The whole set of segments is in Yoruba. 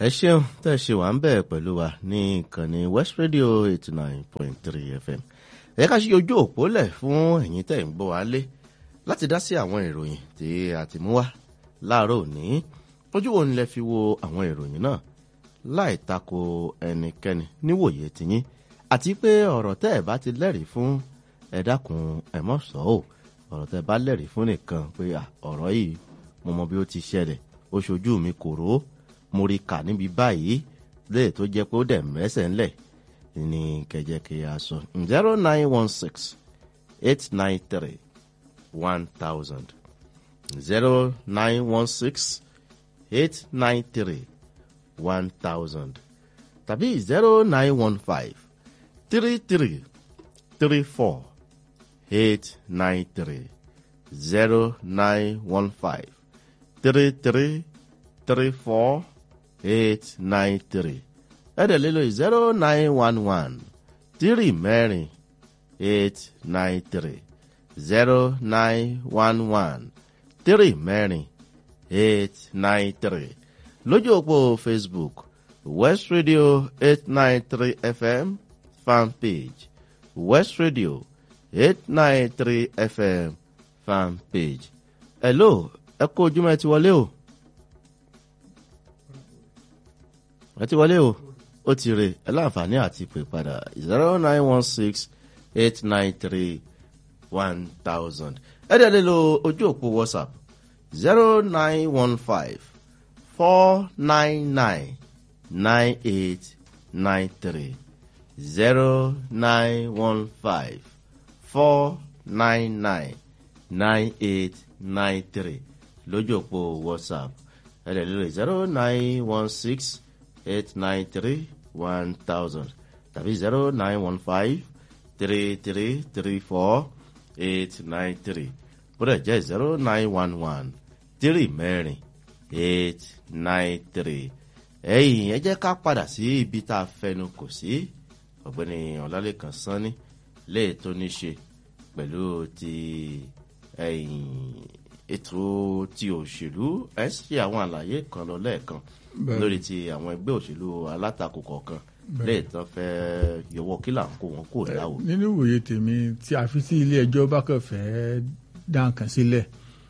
ẹ ṣeun tẹ́ ẹ ṣe wà ń bẹ̀ pẹ̀lú wa ní ìkànnì west radio eighty nine point three fm ẹ ká ṣe ojú òpó lẹ̀ fún ẹ̀yin tẹ́ ń gbọ́ wa lé láti dá sí àwọn ìròyìn tí a ti mú wá láàárọ̀ òní ojú wo ni lẹ fi wo àwọn ìròyìn náà láì tako ẹnikẹ́ni níwòye tiyín àti pé ọ̀rọ̀ tẹ́ ẹ bá ti lẹ́rìí fún ẹ dákun ẹ mọ̀ sọ́ ò ọ̀rọ̀ tẹ́ ẹ bá lẹ́rìí fún nìkan pé ọ̀rọ̀ yìí mo mọ bí ó ti ṣẹlẹ̀ ó ṣojú mi kòró mo rí kà níbi báyìí léè tó jẹ́ pé ó dẹ̀ mẹ́sẹ̀ ńlẹ̀ ní kẹjẹkẹ aṣọ zero nine one six eight nine three one thousand zero nine one six eight nine three one thousand tàbí zero nine one five three three three four eight nine three zero nine one five three three three four eight nine three ẹ̀dẹ̀ lílo zero nine one one three mẹ́rin eight nine three zero nine one one three mẹ́rin eight nine three lójú òpó facebook west radio eight nine three fm fan page west radio eight nine three fm fan page. hello ẹ kó ojúmọ́ ẹ ti wọlé o. ẹ ti wọlé o ó ti rè ẹ láǹfààní àti pè padà zero nine one six eight nine three one thousand ẹ dẹ̀ lè lo ojú òpó whatsapp zero nine one five four nine nine nine eight nine three zero nine one five four nine nine nine eight nine three lójú òpó whatsapp ẹ dẹ̀ lè lo zero nine one six eight nine three one thousand tàbí zero nine one five three three three four eight nine three bódà jẹ́ zero nine one one three mẹ́rin eight nine three ẹ̀yìn ẹ jẹ́ ká padà sí ibi tá a fẹnu kò sí ọ̀gbẹ́ni ọ̀làlẹ́kan sanni léè tó ní ṣe pẹ̀lú ti ẹ̀yìn ètò ti òṣèlú ẹ ṣe àwọn àlàyé kan lọ lẹ́ẹ̀kan lórí ti àwọn ẹgbẹ́ òṣèlú alátakò kọ̀ọ̀kan lẹ́yìn tán fẹ́ yọwọ́ kí là ń kó wọn kó láwò. nínú ìwòye tèmi tí a fi sí ilé ẹjọ́ bá kàn fẹ́ dá nǹkan sílẹ̀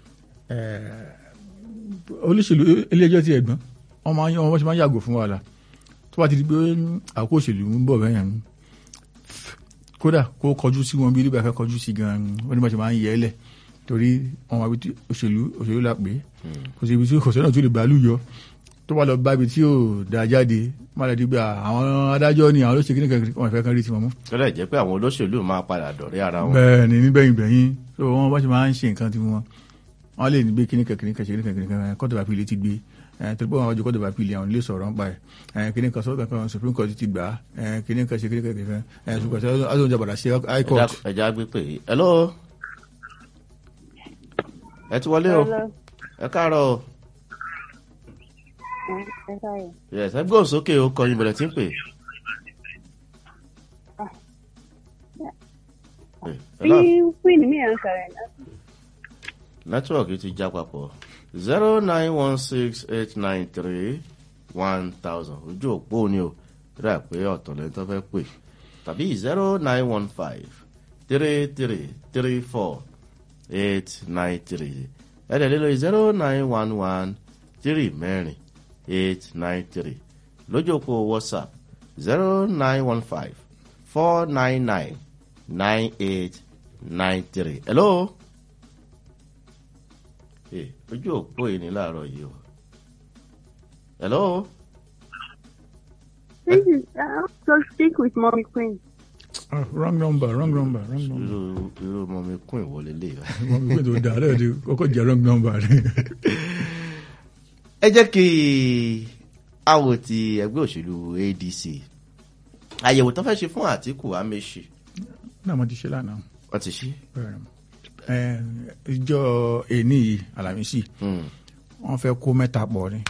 olóṣèlú ilé ẹjọ́ ti ẹ̀gbọ́n wọ́n máa ń wọ́n ṣe máa ń yàgò fún wàhálà tó bá ti di pé àkókò òṣèlú ń bọ̀ bẹ́yẹn kódà kó kọjú sí wọn bí ilé ìbàfẹ́ kọjú sí gan-an wọ́n ní bá ṣe máa ń yẹ ẹ́ lẹ̀ torí ọmọ àbí òṣèlú òṣèlú la pè é kò sí ibi tí kò sọ́nà tó lè bàálù yọ tó bá lọ bá ibi tí yóò da jáde má lè di pé àwọn adájọ́ ni àwọn olóṣèlú nìkan wọn fẹ́ kán rí tiwọn mú. tọ́lá jẹ́ pé àwọn olóṣèlú máa padà dọ̀rẹ́ ara wọn. bẹ́ẹ̀ ni nígbẹ̀yìn gbẹ̀yìn tó wọn bá ṣe máa ń ṣe nǹkan tí wọn wọn lè ní gbé kíníkan kíníkan ṣe kíníkan kíníkan kọ́tọ̀ bá pìlẹ̀ ti gbé torí pé àwọn ọjọ́ kọ́tọ̀ bá pìlẹ̀ àwọn ilé sọ̀rọ̀ ń pa ẹ̀ kíníkan sọ́kàn kan supreme court ti gbà kíníkan ṣe kíníkan kíníkan ṣùgbọ́n ṣe jàbàdà ṣe high court. ẹja gbé pé hello ẹ ti wọlé o ẹ káàárọ̀ o yes ẹ gbóhùn sókè o kọyìn bẹ̀rẹ̀ tí ń pè. bí queen mi à ń sọ̀rọ̀ náà. nẹ́tíwọ̀kì ti já papọ̀ zero nine one six eight nine three one thousand ojú òpó ni o rà pé ọ̀tọ̀ lẹ́yìn tó fẹ́ pè tàbí zero nine one five three three three four eight nine three ẹ̀dẹ̀ lílo zero nine one one three mẹ́rin eight nine three lójú òpó whatsapp zero nine one five four nine nine nine eight nine three. hello. Hey, ojú òpó yìí ní láàárọ̀ yìí o. hello. This is uh, so speak with mommy queen. Ah, wrong number wrong number wrong number. irú irú ọmọ mi kún ìwọlé lè rà. mommy queen tó dáa lẹ́yìn tí kọ́kọ́ jẹ́ wrong number rẹ̀. ẹ jẹ́ kí àwò ti ẹgbẹ́ òṣèlú adc àyẹ̀wò tó fẹ́ ṣe fún àtìkù amẹ́ṣì náà mo ti ṣe lánàá. wọ́n ti ṣí. ẹ ìjọ èní yìí alamisi wọ́n fẹ́ kó mẹ́ta pọ̀ ni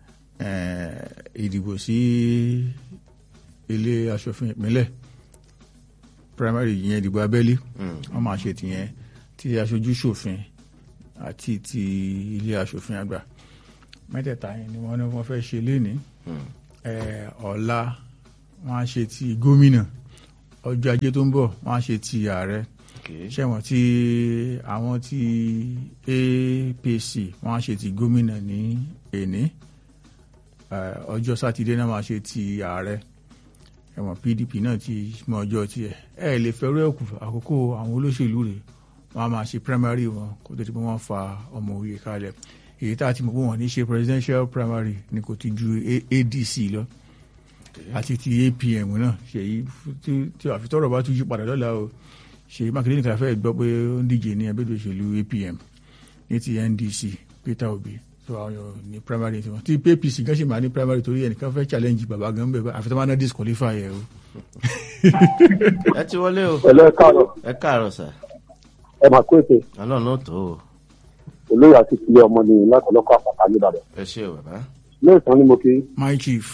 ìdìbò sí ilé aṣòfin ìpínlẹ̀ primary yẹn ìdìbò abẹ́lé wọ́n máa ṣe tìyẹn ti aṣojú ṣòfin àti ti ilé aṣòfin àgbà mẹ́tẹ̀ẹ̀ta yẹn ni wọ́n ní wọ́n fẹ́ ṣe lénìí Hmm. Eh, ọ̀la wọ́n á ṣe ti gómìnà ọjọ́ ajé tó ń bọ̀ wọ́n á ṣe ti ààrẹ Okay. ṣẹ̀wọ̀n tí àwọn tí APC wọ́n á ṣe ti gómìnà ní èní Eh, ọjọ́ sátidé náà máa ṣe ti ààrẹ ẹ̀wọ̀n PDP náà ti mọ ọjọ́ tiẹ̀ ẹ lè fẹ́rù ẹ̀kú àkókò àwọn olóṣèlú rẹ̀ wọ́n á máa ṣe primary wọn kó tó di pé wọ́n fa ọmọ òye kalẹ̀ èyí tá a ti mọ̀ pé wọ́n ní ṣe presidential primary ni kò ti ju A- ADC lọ àti ti APM náà ṣèyí tí tí àfitọ́rọ̀ bá tún yí padà lọ́la o ṣèyí mákindé nìkan fẹ́ gbọ́ pé ó ń díje ní ẹgbẹ́ òṣèlú APM ní ti NDC Peter Obi tó àwọn yóò ní primary tiwọn tí APC gan ṣì máa ní primary torí ẹnìkan fẹ́ challenge bàbá gan bẹ́ẹ̀ àfitọ́ máa ná disqualify ẹ̀ o. ẹ ti wọlé o pẹ̀lú ẹ káàárọ̀ ẹ káàárọ̀ sà ẹ máa kó ètè ọlọ́run ó tó o olóyè àti ìpínlẹ̀ ọmọ ni láti ọlọ́kọ̀ àpàtà nìbàdàn ẹ ṣe o bàbá lóòótọ́ ni mo kí my chief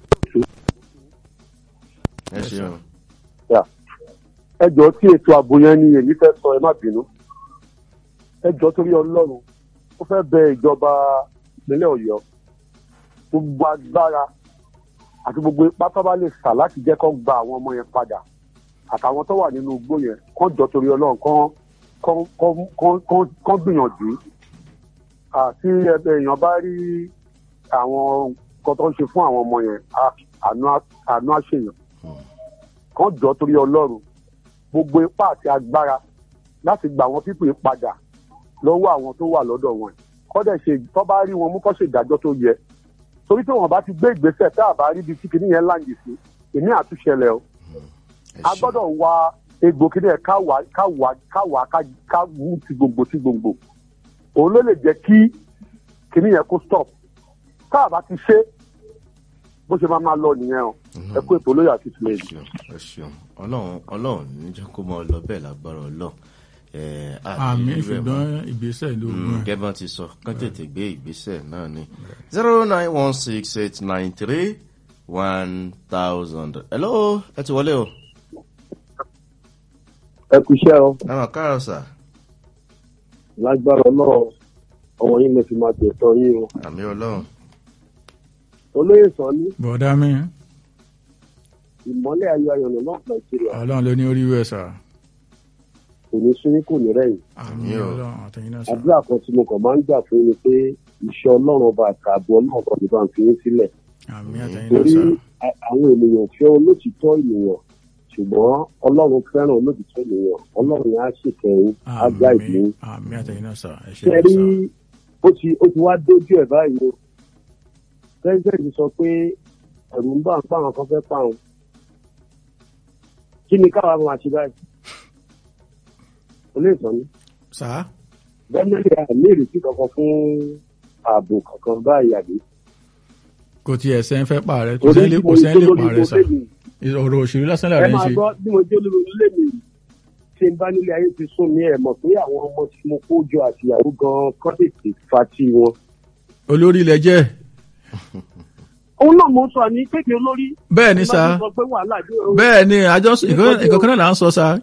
ẹ ṣe o yà ẹ jọ tí ètò ààbò yẹn ni èmi fẹ́ sọ ẹ má bínú ẹ jọ torí ọlọ́run ó fẹ́ bẹ ìjọba ìpínlẹ̀ ọ̀yọ́ gbogbo agbára àti gbogbo ipá tó bá lè sà láti jẹ́ kó gba àwọn ọmọ yẹn padà àtàwọn tó wà nínú igbó yẹn kán jọ torí ọlọ́run kán kán kán kán kán kán gbìyànjú àti èèyàn bá rí àwọn nǹkan tó ń ṣe fún àwọn ọmọ yẹn á- àánú á- àánú àṣeyàn kán jọ torí ọlọ́run gbogbo ipá àti agbára láti gba àwọn pípé padà lọ́wọ́ àwọn tó wà lọ́dọ̀ wọn kọ́dẹ̀ ṣe tó bá rí wọn mú kọ́ ṣe ìdájọ́ tó yẹ torí tí wọn bá ti gbé ìgbésẹ̀ tá a bá rí ibi tí kìnìún yẹn láǹdì sí ìní àtúnṣẹlẹ̀ o ẹ a ṣe gbọ́dọ̀ wá egbò kìnìún yẹn ká wá ká wá ká wá ká- ká mú ti gbòǹgbò ti gbòǹgbò òun ló lè jẹ́ kí kìnìún yẹn kó stop tá a bá ti ṣe bó ṣe máa máa lọ nìyẹn o ẹ kó ètò olóyè àti ìtìlẹ̀ ẹ yìí. ṣeun ẹ ṣeun ọlọ́run ọlọ́run níjẹ́ kó mọ lọ bẹ́ẹ̀ lágbára ọlọ́run ẹ àmì irú ẹ̀ mọ́. ṣùgbọ́n ìgbésẹ̀ ló Mm, gbọ́n ẹ̀. gẹ́gẹ́ ti sọ kán tètè gbé ìgbésẹ̀ náà ni zero nine one six eight nine three one thousand. hello ẹ ti wọlé o ẹ kú iṣẹ́ o àwọn káàrọ̀ sà lágbára ọlọ́run ọmọ yín lè fi máa tẹ̀tọ́ yín o. àmì ọlọ́run olóyè sọ ní bọ̀dá mi ìmọ́lẹ̀ ayọ̀ ayọ̀nà náà nàìjíríà ọlọ́run ló ní orí wẹ̀ sà kò ní sún kò ní rẹ̀yìn. àmì Àmín o. ọlọ́run àtẹ̀yìn náà sà. àdúrà kan tí mo kàn máa ń gbà fún yín ni pé iṣẹ́ ọlọ́run ọba àtààbọ̀ ọlọ́run kan nípa ń fi yín sílẹ̀. àmì àtẹ̀yìn náà torí sà. a- àwọn ènìyàn fẹ́ olótìtọ́ ènìyàn ṣùgbọ́n ọlọ́run fẹ́ràn olótìtọ́ ènìyàn ọlọ́run yẹn á ṣèkẹ́yìn á gbá ìdí. àmì àmì àtẹ̀yìn náà sà. ẹ ṣe ṣe é rí sà. ó ti ó ti wá dójú ẹ̀ báyìí o president sọ pé ẹ̀rù ń bá ń pa àwọn kan fẹ́ pa àwọn kí ni káwa máa ṣe báyìí olóòtú ni sà bẹ́ẹ̀ni àmì ìrètí kankan fún ààbò kankan báyìí àbí. kò tiẹ̀ sẹ́ ń fẹ́ pa rẹ kò sẹ́ ń lè kò sẹ́ ń lè pa rẹ sà. ọ̀rọ̀ òṣèlú lásán ẹ làrá ń máa ṣe. gbọ́ bí mo jẹ́ olórí ilé mi ṣe ń bá nílé ayé ti sún mi ẹ̀ mọ̀ pé àwọn ọmọ tí mo kó jọ àtìyàwó gan-an kọ́ tètè fa tí wọn. olórí ilẹ̀ jẹ́ òun náà mo sọ ní kéde olórí. bẹ́ẹ̀ ni sà ẹ máa sọ pé wàhálà dé o. bẹ́ẹ̀ ni àjọ nǹkan kan náà là ń sọ sà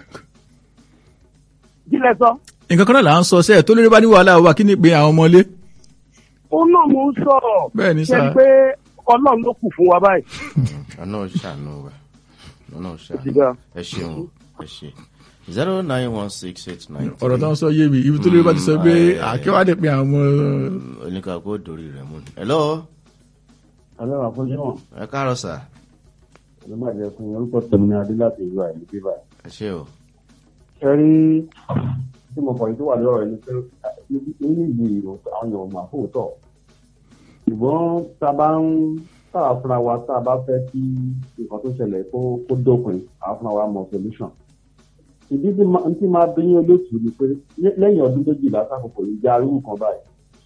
jílẹ̀ sọ. nǹkan kan náà là ń sọ sẹ́ẹ̀ tó lórí bá ní wàhálà wà kí ni pé àwọn ọmọlé. òun náà mo ń sọ̀rọ̀. bẹ́ẹ̀ ni ṣe sà ni pé ọlọ́run ló kù fún wa báyìí. ọ̀nà ṣàánú wa ọ̀nà ṣàánú Ìdígbà. ẹ ṣeun ẹ ṣe zero nine one six eight nine three. ọ̀rọ̀ tó ń sọ yé mi ibi tó lórí bá ti sọ pé Mm, àkíwádìí pé àwọn ọmọ oníkàkó dòrí rẹ̀ mú ni. hello Alẹ́ wà fún Jọ́n, ẹ káàrọ̀ sà ló máa jẹ fún orúkọ tẹ̀mí ní Adé láti ìlú àìní bíbá. ẹ ṣe o Ẹ rí tí mo kọ̀ yìí tó wà lọ́rọ̀ ẹni pé nínú ìlú ìrò àwọn èèyàn mà fóòtọ̀. Ṣùgbọ́n tá a bá ń tá a fúnra wa tá a bá fẹ́ kí nǹkan tó ṣẹlẹ̀ kó kó dópin, a fúnra wa mọ̀ solution. Ìdí tí ma- tí máa bí yín olóòtú ni pé lẹ́- lẹ́yìn ọdún méjìlá sákòókò yìí jẹ́ arírù kan báyìí.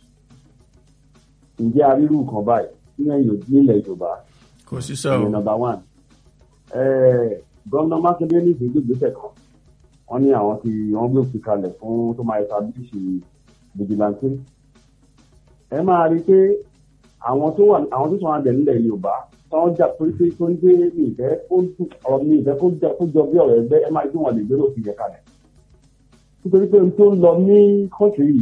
Ǹjẹ́ arírù kan báyìí nílẹ̀ nílẹ̀ Yorùbá? kò sí sọ ìyẹn nọmba one gómìnà mákindé ní ìgbésẹ̀ ìgbésẹ̀ kan wọ́n ní àwọn ti wọ́n gbé òfin kalẹ̀ fún tó máa establish vigilante ẹ máa rí i pé àwọn tó wà àwọn tó sọ wọn abẹ nílẹ̀ yorùbá táwọn jà torí pé torí pé mi ìfẹ́ kó dùn ọ̀rọ̀ mi ìfẹ́ kó jà kó jọ bí ọ̀rọ̀ ẹgbẹ́ ẹ máa rí i pé wọ́n lè gbé òfin yẹn kalẹ̀ nítorí pé ohun tó ń lọ ní kọ́ńtì yìí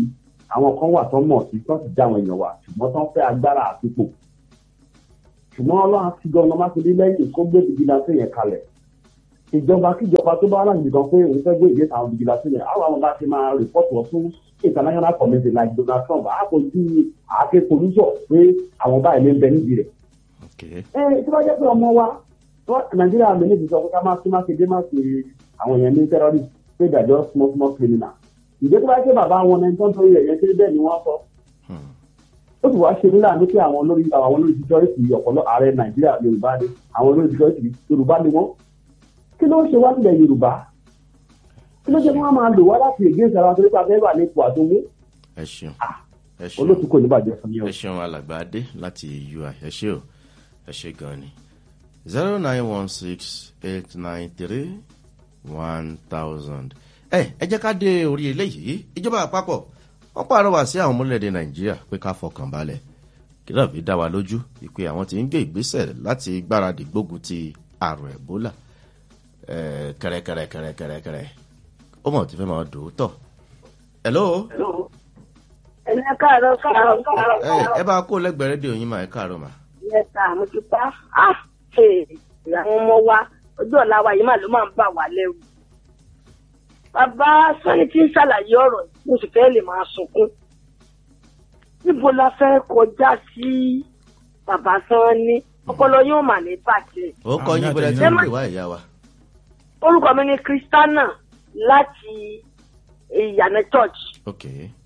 àwọn kan wà tó mọ̀ sí tó ti já àwọn èèyàn wà ṣùgbọ́n tó ń fẹ́ agbára àtúpò ṣùgbọ́n ọlọ́run ti gan ọmọ mákindé lẹ́yìn kó gbé vigilante yẹn kalẹ̀ ìjọba kíjọba tó bá láti nìkan pé òun fẹ́ gbé ìgbé àwọn vigilante yẹn àwọn àwọn bá ti máa rìpọ́tù wọn fún international committee like Donald Trump àpòjú àáké polúṣọ pé àwọn báyìí ló ń bẹ nídìí rẹ̀ ok ẹ tí wọ́n jẹ́ pé ọmọ wa wọ́n- nàìjíríà mi ní ti sọ pé ká máa sí mákindé má sí àwọn èèyàn ní terrorist pé ìdájọ́ small small criminal ìgbé tó bá jẹ́ bàbá wọn náà tó ń torí ẹ̀yẹ kéré bẹ́ẹ̀ ni wọ́n sọ Hmm. ó sì wá ṣe nílà ní pé àwọn olórí àwọn olórí security ọ̀pọ̀lọ́ ààrẹ nàìjíríà yorùbá ni àwọn olórí security yorùbá ni wọ́n kí ló ń ṣe wá nílẹ̀ yorùbá kí ló jẹ́ kí wọ́n máa lò wá láti ègé ìsara torí pé abẹ́rẹ́ wà ní ipò àtúnwó ẹ ṣeun ẹ ṣeun olóòtú kò ní bàjẹ́ fún yẹn o. ẹ ṣeun alàgbà adé láti ui ẹ ṣe o ẹ ṣe gan ni zero nine one six eight nine three one thousand. ẹ ẹ jẹ́ ká dé orí eléyìí ìjọba àpapọ̀ wọ́n pàrọwà sí àwọn ọmọlẹ́dẹ̀ nàìjíríà pé ká fọkàn balẹ̀ kí náà fi dá wa lójú ìpè àwọn tí ń gbé ìgbésẹ̀ láti gbáradì gbógun ti àrùn ẹ̀bólà ẹ̀ kẹrẹkẹrẹkẹrẹkẹrẹ ó mọ̀ tí fẹ́ máa dùn ún tọ̀. hello ẹ̀yin káàárọ̀ káàárọ̀ káàárọ̀ ẹ ẹ bá kó lẹ́gbẹ̀ẹ́ rédíò yín mà ẹ káàárọ̀ mà. yẹta mo ti pa á àwọn ọmọ wa ọjọ́ ọ̀la wa yìí mà ló máa ń bà wá lẹ́rù. bàbá sani tí ń ṣàlàyé ọ̀rọ̀ yìí mo sì fẹ́ lè máa sunkún. níbo la fẹ́ kọjá sí bàbá sanni ọpọlọ yóò mà ní bàjẹ́. ó kọ́ yín bọ́lá tí ń pè wá ìyá wa. orúkọ mi ni kristana láti ìyànà church. ok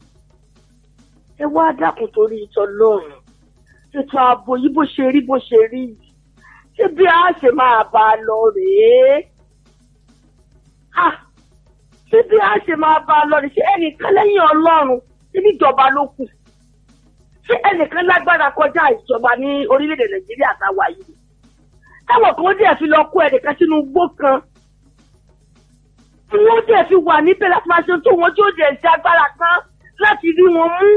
ẹ wá dákun torí ìtọ́ lọ́rùn ètò ààbò yìí bó ṣe rí bó ṣe rí yìí ṣé bí a ṣe máa bá a lọ rèé Ah, ṣé bí a ṣe máa bá a lọ rèé ṣé ẹnìkan lẹ́yìn ọlọ́run níbi ìjọba ló kù ṣé ẹnìkan lágbára kọjá ìjọba ní orílẹ̀-èdè nàìjíríà táwa yìí táwọn kan díẹ̀ fi lọ kó ẹnìkan sínú igbó kan tí wọ́n díẹ̀ fi wà níbẹ̀ láti máa ṣe tó wọn tí ó díẹ̀ ṣe agbára kan láti rí wọn mú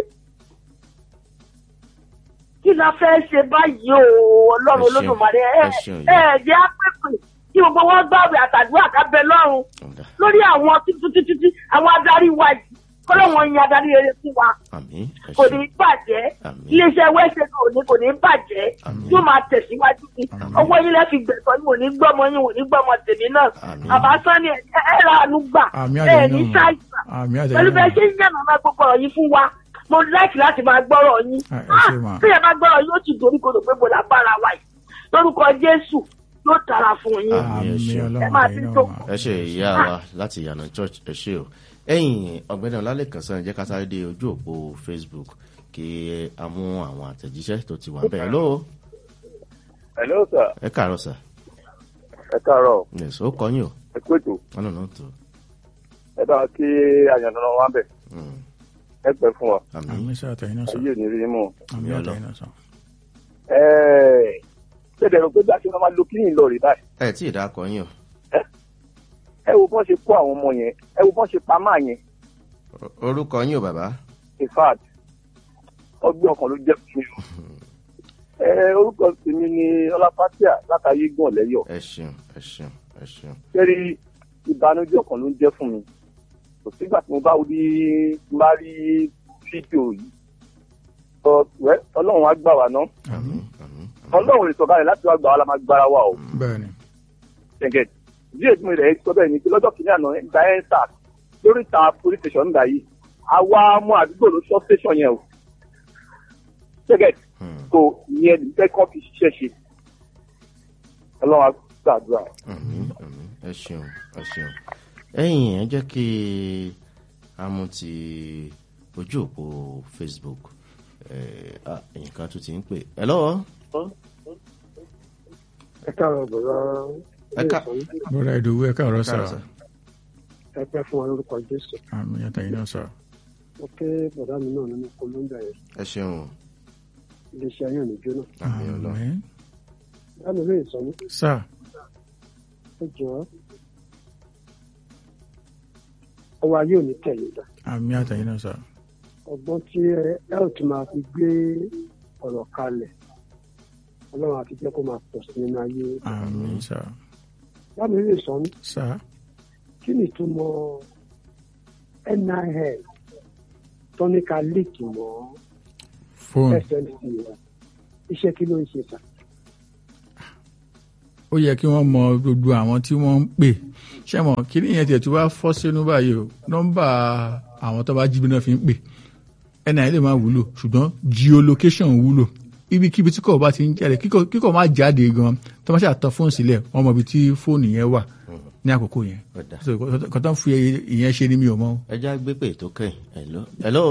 kí la fẹ́ ṣe báyìí o ọlọ́run Ẹ ṣeun, olódùmarè ẹ ẹ ṣeun, ẹ jẹ́ àpèpè kí gbogbo wọn gbàgbé àtàdúrà kábẹ́ lọ́run ọ̀dà lórí àwọn títí àwọn adarí wa yìí kọ́lọ́wọ́n yin adarí rere fún wa àmín ẹ kò ní ṣeun bàjẹ́ Àmín. iléeṣẹ́ wẹ́sẹ̀ kò ní kò ní bàjẹ́ Àmín. yóò máa tẹ̀síwájú sí Àmín. ọwọ́ yín lẹ́ fi gbẹ̀tọ́ yín wò ní gbọ́mọ yín wò ní gbọ́mọ tèmi náà Àmín. bàbá sani ẹ ẹ ra àánú gbà àmì ẹ àtẹ̀yìn ní náà ṣáìsàn àmì pẹ̀lú àtẹ̀yìn bẹ́ẹ̀ náà ṣe ń yànnà máa gbogbo ọ̀rọ̀ yín fún wa mo láìkì láti máa gbọ́rọ̀ yín Ah, ẹ ṣé mà. bí ẹ bá gbọ́rọ̀ yóò ti dorí kodò pé mo là bára wa yìí lórúkọ jésù yóò dára fún yín Àmín. ẹ àmì ṣeun. Ẹ máa ọlọ́run ti àtẹ̀yìn tó. náà mà. ẹ ṣe ìyá wa láti ìyànà church ẹ ṣe o ẹ̀yin ọ̀gbẹ́ni ọlálẹ́kan sàn jẹ́ ká sáré dé ojú òpó facebook kí a mú àwọn àtẹ̀jíṣẹ́ tó ti wà bẹ́ẹ̀ lọ́wọ́ Hello sir. ẹ káàárọ̀ sà Ẹ káàárọ̀. yes ó kọ́ yín o Ẹ kú ètò. wọn náà tó Ẹ bá wa kí àyànnà wa bẹ̀. Mm, Ẹ pẹ́ fún wa. àmín àmì sọ àtẹ̀yìn náà sọ Ayé ò ní rí mú. àmì Àmín àtẹ̀yìn náà sọ. Ẹ́ẹ̀ ṣé dẹ̀rọ pé bí a ṣe máa lo kíyìn lọ rí báyìí. ẹ tí ì dákọ yín o Ẹ wo bọ́n ṣe kó àwọn ọmọ yẹn. Ẹ wo bọ́n ṣe pa máa yẹn. O- orúkọ yín o bàbá In fact, ọgbẹ́ ọkàn ló jẹ́ fún mi. o. Ẹ orúkọ tèmi ni Ọlápátíà látàyé gbọ̀n lẹ́yọ̀. ẹ ṣeun ẹ ṣeun ẹ ṣeun Kẹ́rí ìbànújẹ́ ọkàn ló ń jẹ́ fún mi. Kò sígbà tí mo bá rí bá rí fídíò yìí. Ọ- wẹ́, Ọlọ́run á gbà wá ná. àmín àmín àmín. Ọlọ́run lè sọ̀kalẹ̀ láti wá gbà wá la máa gbára wa o. bẹ́ẹ̀ ni gẹ́gẹ́ bí èdè mi rẹ̀ sọ bẹ́ẹ̀ ni pé lọ́jọ́ kìíní àná gba ẹ̀ ń sà lórí ìta police station nígbà yìí àwa mú àdúgbò ló sọ station yẹn o gẹ́gẹ́ Hmm, tó ìyẹn fẹ́ kọ́ fi ṣiṣẹ́ ṣe ọlọ́run á gbàdúrà. àmín àmín ẹ ṣeun ẹ ṣeun ẹ̀yin ẹ jẹ́ kí a mú ti ojú òpó facebook ẹ ah, nǹkan tó ti ń pè ẹ lọ́wọ́ ẹ káàárọ̀ bọ̀dá ẹ ká bọ́dà ìdòwú ẹ káàárọ̀ sà káàárọ̀ sà. ẹ pẹ́ fún wa lórúkọ jésù àmì àtẹ̀yìn náà sà. mo ké bọ̀dá mi náà nínú kólóńdà yẹn ẹ ṣeun o. iléeṣẹ́ ayé òní jóná àmín ọlọ́run àmì báwo ló lè sọ ní sà ẹ jọ ọwọ́ ayé òní tẹ̀lé dá àmì àtẹ̀yìn náà sà. ọgbọ́n tí ẹ ẹ ò tún máa fi gbé ọ̀rọ̀ kalẹ̀ ọlọ́run àti jẹ́ kó máa pọ̀ sí nínú ayé àmì sà báwo ló lè sọ ní sà kí ni ìtumọ̀ nil tó ní ká líìkì mọ́ fóònù snc wa iṣẹ́ kí ló ń ṣe sà. ó yẹ kí wọ́n mọ gbogbo àwọn tí wọ́n ń pè ṣé mọ̀ kí ni ìyẹn tiẹ̀ tí wàá fọ́ sínú báyìí o nọ́mbà àwọn tó bá jí bí náà fi ń pè nia lè máa wúlò ṣùgbọ́n geolocation wúlò ibikíbi tí kò bá ti ń jáde kíkọ kíkọ máa jáde gan tó máa ṣàtọ fóònù sílẹ̀ wọ́n mọ ibi tí fóònù yẹn wà ní àkókò yẹn Ọ̀dà. So, kò tó ń fi ìyẹn ṣe ni mi ò mọ̀. ẹ já gbé pè tó kẹ́yìn hello hello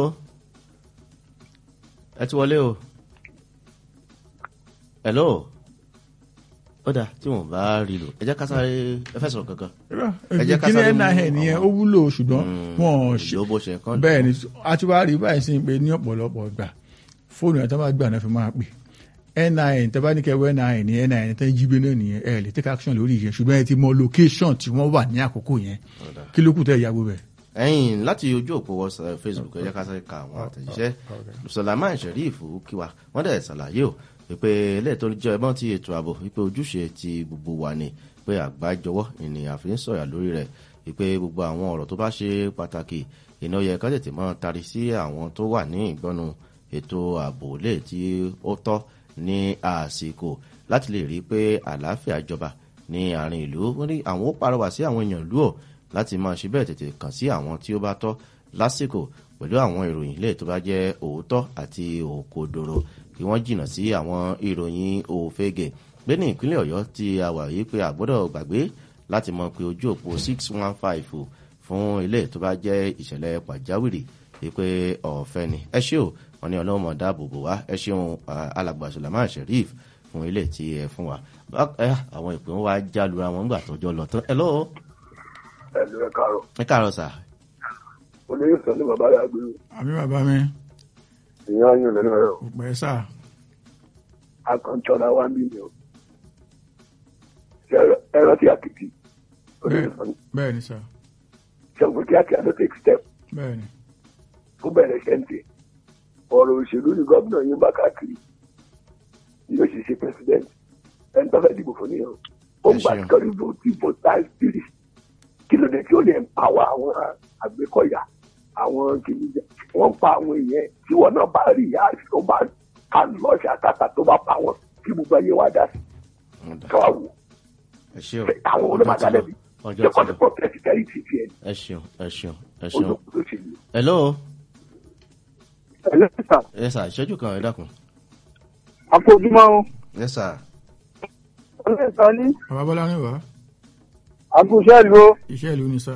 ẹ ti wọlé o hello ó dà tí wọn bá rí lò ẹ jẹ́ ká sáré ẹ fẹ́ sọ̀rọ̀ kankan Ẹ jẹ́ ká kí ni sáré mú nin nìyẹn ó àwọn- wúlò ṣùgbọ́n wọn ò ṣe ìlú bó ṣe kán bẹ́ẹ̀ ni a ti wá rí báyìí sí pé ní ọ̀pọ̀lọpọ̀ gbà fóònù ẹ̀ tó máa gbà náà fi máa pè nin tó bá ní kẹwẹ́ nin ní nin tó ń jí gbé náà nìyẹn ẹ lè take action lórí yẹn ṣùgbọ́n ẹ ti mọ location tí wọ́n wà ní àkókò yẹn kí ló kù tẹ́ ìyàwó bẹ̀. ẹ̀yin láti ojú òpó whatsapp facebook ẹ jẹ́ ká sáré ka àwọn àtẹ̀jíṣẹ́ sulaiman sheriff kíwa wọ́n dẹ̀ ṣàlàyé o wípé ilé tó jẹ́ ẹbọ́n ti ètò ààbò wípé ojúṣe ti gbogbo wa ni pé àgbájọwọ́ ènìyàn fi ń sọ̀yà lórí rẹ̀ wípé gbogbo àwọn ọ̀rọ̀ tó bá ṣe pàtàkì iná yẹ ká tètè mọ́ tari sí àwọn tó wà ní ìgbọ́nu ètò ààbò lè tí ó tọ́ ní àsìkò láti lè rí i pé àlàáfíà jọba ní àárín ìlú wọ́n ní àwọn ó parọ́wà sí àwọn èèyàn ìlú ọ̀ láti máa ṣe bẹ́ẹ̀ tètè kàn sí àwọn tí ó bá tọ́ lásìkò pẹ̀lú àwọn ìròyìn ilé tó bá jẹ́ òótọ́ àti òkodoro kí wọ́n jìnnà sí àwọn ìròyìn òfegè pé ní ìpínlẹ̀ ọ̀yọ́ tí a wà yìí pé àgbọ́dọ̀ gbàgbé láti mọ pé ojú òpó six one five fún ilé tó bá jẹ́ ìṣẹ̀lẹ̀ pàjáwìrì wípé ọ̀fẹ́ ni ẹ ṣé o wọn ní ọlọ́run mọ̀ dáàbò bò wá ẹ ṣeun alàgbà sulaiman sheriff fún ilé tí ẹ fún wa Bá- ẹ, àwọn ìpín wa já lura wọn gbà tọjọ lọ tán ẹ lọ́wọ́ ẹ̀lú ẹ̀ káàárọ̀ ẹ káàárọ̀ sà olóyè sọ ní bàbá yà gbé àmì bàbá mi ìyá yín lẹ́nu ẹ̀rọ kò pẹ́ sà akọ̀ntọ́ra wa ń bí mi o Ṣé ẹ̀rọ- ẹ̀rọ tí a kìkì olóyè sọ ní bẹ́ẹ̀ ni sà ṣẹ́gun kíákíá ló take step bẹ́ẹ̀ ni ó bẹ̀rẹ̀ ṣẹ́ǹtẹ̀ ọ̀rọ̀ òṣèlú ni gómìnà yín bá káàkiri yóò ṣe ṣe president ẹni tó fẹ́ dìbò fún nìyẹn ó Ẹ gbà ṣeun. kọ́rí vote voter spirit kí ló dé tí ó lè empower àwọn àgbékọ̀yà àwọn kìnìún wọ́n pa àwọn èèyàn tí wọ́n náà bá rí ìyá àti tó bá ká lọ́ọ̀ṣì àtàtà tó bá pa wọn kí gbogbo ayé wá dá sí Ọ̀dà. káwá wò ẹ ṣé o àwọn ọjọ́ olómọdé ti lọ alẹ́ bí ọjọ́ ṣé ti kọ́ ti lọ pọ̀ pẹ̀sìtẹ́rì ti tiẹ̀ ẹ ṣeun ẹ ṣeun ẹ ṣeun olókùn tó ṣe yìí. ẹ lọ́wọ́ ẹlẹ́sà ẹ sà ìṣẹ́jú kan ẹ dákun àfojúmọ́ ẹ sà ọlẹ́sà ní bàbá bọ́lá ní wá àgùnṣẹ́ ìlú iṣẹ́ ìlú ni sà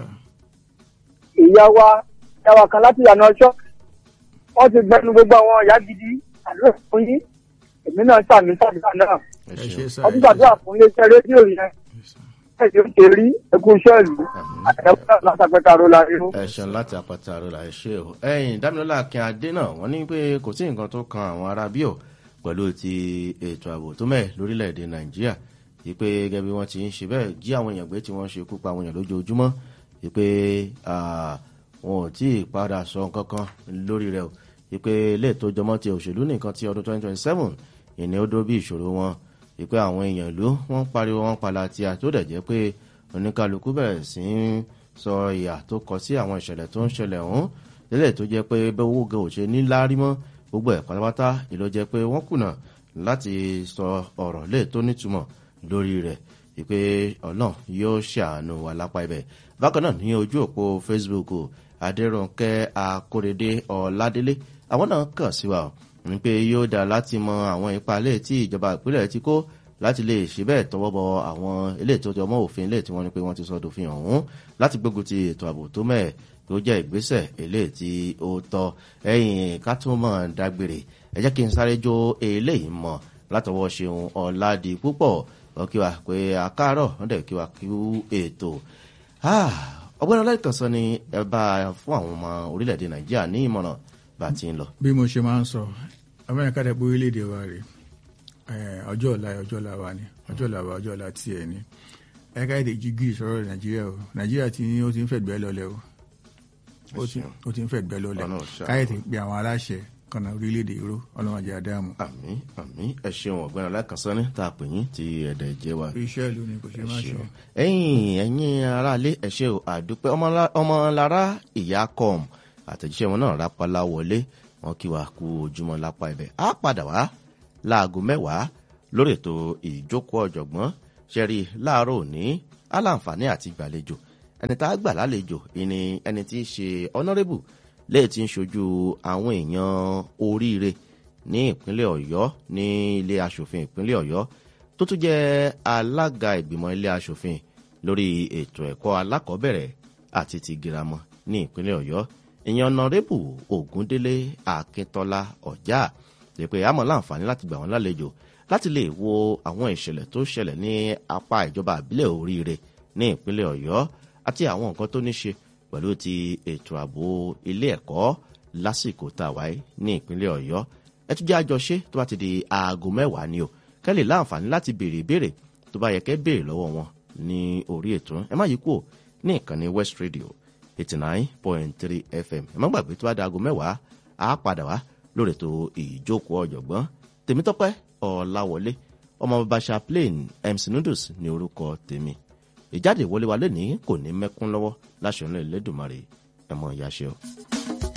ìyá wa ìyá wa kan láti ìyànà ọjọ́ wọ́n ti gbẹnu gbogbo àwọn ìyá gidi àdúrà fún yín èmi náà sàmì sàdúrà náà ẹ ẹ ṣe ṣeun sà ọdún gbàdúrà fún iléeṣẹ́ rédíò yẹn ẹ̀jẹ̀ ó ṣe rí ẹkú iṣẹ́ ìlú Àmín. àtẹ̀wọ́n náà látàpẹ́ta ló la rí. ẹ ṣeun láti àpáta àrọlà ẹ ṣe o ẹ̀yin dámilọ́lá akin adé náà wọ́n ní pé kò sí nǹkan tó kan àwọn ará bíò pẹ̀lú ti ètò ààbò tó mẹ́ lórílẹ̀‐èdè nàìjíríà wípé gẹ́gẹ́ bí wọ́n ti ń ṣe bẹ́ẹ̀ jí àwọn èèyàn gbé tí wọ́n ṣe kú pa àwọn èèyàn lójoojúmọ́ wípé ah, wọn ò tí ì padà sọ nǹkan kan lórí rẹ̀ o wípé ilé tó jọmọ́ ti òṣèlú nìkan ti ọdún 2027 ìní ó dó bí ìṣòro wọn wípé àwọn èèyàn ìlú wọ́n ń pariwo wọn pala tí a tó dẹ̀ jẹ́ pé oníkálukú bẹ̀rẹ̀ sí í sọ ìyà tó kọ sí àwọn ìṣẹ̀lẹ̀ tó ń ṣẹlẹ̀ ọ̀hún lélẹ̀ tó jẹ́ pé bẹ́ẹ̀ owó gan ò ṣe ní láárí mọ́ gbogbo ẹ̀ pátápátá ìlú jẹ́ pé wọ́n kùnà láti sọ ọ̀rọ̀ lè tó nítumọ̀ lórí rẹ̀ wípé ọlọ́run yóò ṣàánú wa lápá ibẹ̀ bákan náà ní ojú òpó facebook adẹ́rùnkẹ́ akórèdé ọ̀ládélé àwọn náà kàn sí wa ní pé yóò dá láti mọ àwọn ipa lè tí ìjọba ìpínlẹ̀ ti kó láti lè ṣe bẹ́ẹ̀ tọwọ́ bọ àwọn ilé tó jọmọ́ òfin ilé tí wọ́n ní pé wọ́n ti sọ dòfin ọ̀hún láti gbógun ti ètò ààbò tó mẹ́ẹ̀ tó jẹ́ ìgbésẹ̀ ilé tí ó tọ́ ẹ̀yìn ká tó mọ̀ dágbére ẹ jẹ́ kí n sáré jó eléyìí mọ̀ látọwọ́ ṣeun ọ̀làdì púpọ̀ wọ́n kí wa pé àkárọ̀ wọ́n dẹ̀ kí wa kí ètò ọgbẹ́ni ọlẹ́kànsán ni ẹ bá fún àwọn ọmọ orílẹ̀-èdè nàìjíríà ní ìmọ̀ràn bá ti ń lọ. bí mo ṣe máa ń sọ amẹ́ríkà tẹ̀ pé orílẹ̀-èdè wa rè ọjọ́ ọ̀la ọjọ́ ọ̀la wa ni ọjọ́ ọ̀la wa ọjọ́ ọ̀la tiẹ̀ ni ẹ̀ka èdè jígì sọ̀rọ̀ nàìjíríà o nàìjíríà ti ní ó ti ń fẹ̀gbẹ́ lọlẹ̀ o ó ti ń fẹ̀gbẹ́ lọlẹ̀ káyọ̀tì pé àwọn aláṣẹ kọ̀nà orílẹ̀-èdè ìró ọlọ́mọdé adáàmú. àmì àmì ẹ ṣeun ọ̀gbẹ́ni ọlẹ́kànsán ní tá a pè yín ti ẹ̀dẹ̀ jẹ́ wa. iṣẹ́ ìlú ni kò ṣe má ṣe. ẹ̀yin ẹ̀yin aráalé ẹ ṣé o àdúpẹ́ ọmọlára ìyá com àtẹ̀jíṣẹ́ wọn náà rápálá wọlé wọn kí wa kú ojúmọ́ lápá ibẹ̀ á padà wá láago mẹ́wàá lórí ètò ìjókòó ọ̀jọ̀gbọ́n ṣẹ́rí láàárọ̀ òní aláǹfààní àti gbàlejò ẹni tá a gbà lálejò ìní ẹni tí í ṣe honourable lẹ́yìn tí ń ṣojú àwọn èèyàn oríire ní ìpínlẹ̀ ọ̀yọ́ ní ilé asòfin ìpínlẹ̀ ọ̀yọ́ tó tún jẹ́ alága ìgbìmọ̀ ilé asòfin lórí ètò ẹ̀kọ́ alákọ̀ọ́bẹ̀rẹ̀ àti ti girama ní ìpínlẹ̀ ọ̀yọ́ ìyẹn ọ̀nàrẹ́bù ògúndélé akíntọ́lá ọ̀já lè pé àmọ́ láǹfààní láti gbà wọ́n lálejò láti lè wo àwọn ìṣẹ̀lẹ̀ tó ṣẹlẹ̀ ní apá ìjọba àbílẹ̀ oríire ní ìpínlẹ̀ ọ̀yọ́ àti àwọn nǹkan tó ní ṣe pẹ̀lú ti ètò ààbò ilé ẹ̀kọ́ lásìkò tá a wáyé ní ìpínlẹ̀ ọ̀yọ́ ẹ tún jẹ́ àjọṣe tó bá ti di aago mẹ́wàá ni o kẹ́ lè láǹfààní láti béèrè ìbéèrè tó bá yẹ kẹ́ béèrè lọ́wọ́ wọn ní orí ètò ẹ má yí kúrò ní ìkànnì west radio eighty nine point three fm ẹ má gbàgbé tó bá di aago mẹ́wàá á padà wá lórí ètò ìjókòó ọ̀jọ̀gbọ́n tèmítọ́pẹ́ ọ̀làwọlé ọmọ bàbá chaplain mc noodles ní orúkọ tèmi ìjáde ìwọlé wa lónìí kò ní mẹ́kún lọ́wọ́ láṣọ náà lẹ́dùnmarè ẹ̀mọ́ ìyáṣẹ́ o.